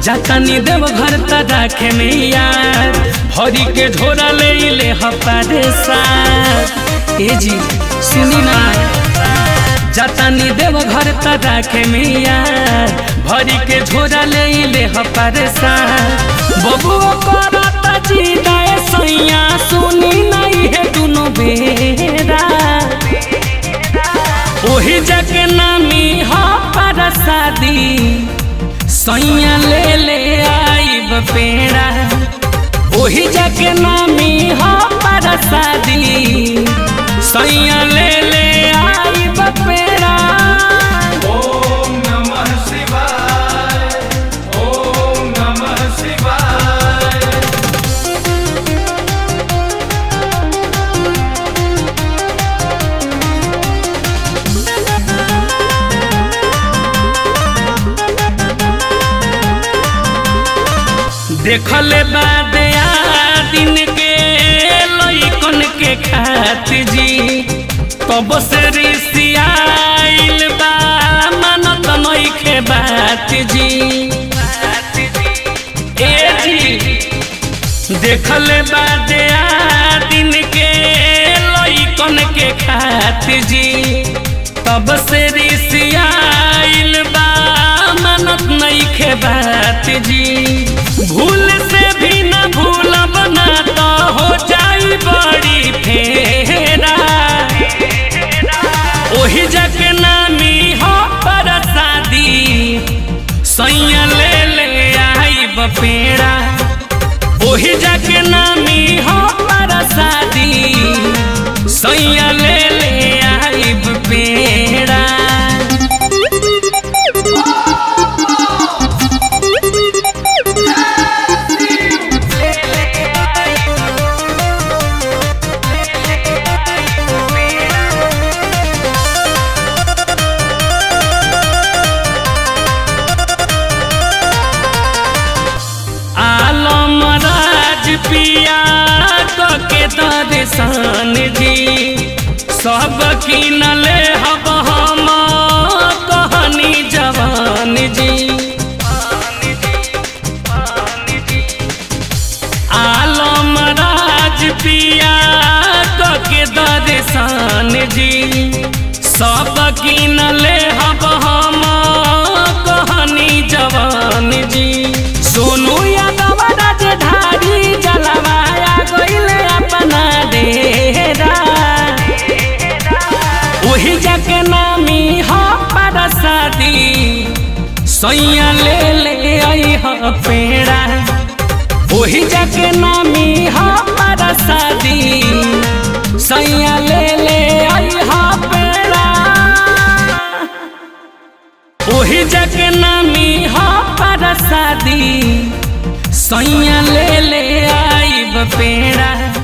जातानी देव घर त राखे में यार भरी के झोरा ले ले हपारे साथ ए जी सुनी ना जातानी देव घर त राखे में यार भरी के झोरा ले ले हपारे साथ बबुओ करता जी दाए सैया सुनी नहीं है दुनो बेरा ओही जके नामी हा पर शादी सैया ले ले आईब पेड़ा ओही जके नामी हा पर शादी सैया ले ले आईब पेड़ा ओम नमः शिवाय ओम नमः शिवाय देखले बाद दिन के लइकन के खात जी तब से रिसियाइल बा मानत नइखे बात जी ए जी देखले बाद दिन के लइकन के खात जी तब से रिसियाइल बा मानत नइखे बात जी भूल से भी न भूलब ना तो हो जाई बड़ी फेरा ओही जग नामी हो पर शादी सैया ले ले आईब पेड़ा ओही जग नामी हो पर शादी सैया ले ले आईब पेड़ा आलम राज पिया के दर्शन जी सब किनले हब हम कहनी जवान जी आलम राज पिया के दर्शन जी सब किनले हब हम कहनी जवान जी सोनू यादव राजधारी जलवाया गईले अपना डेरा वही जग नामी हो पर शादी सैया ले ले आई हो पेड़ा वही जग नामी हो पर शादी सैया ले ले आई हो पेड़ा ओही जग नामी हो पर शादी सैया ले ले आईब पेड़ा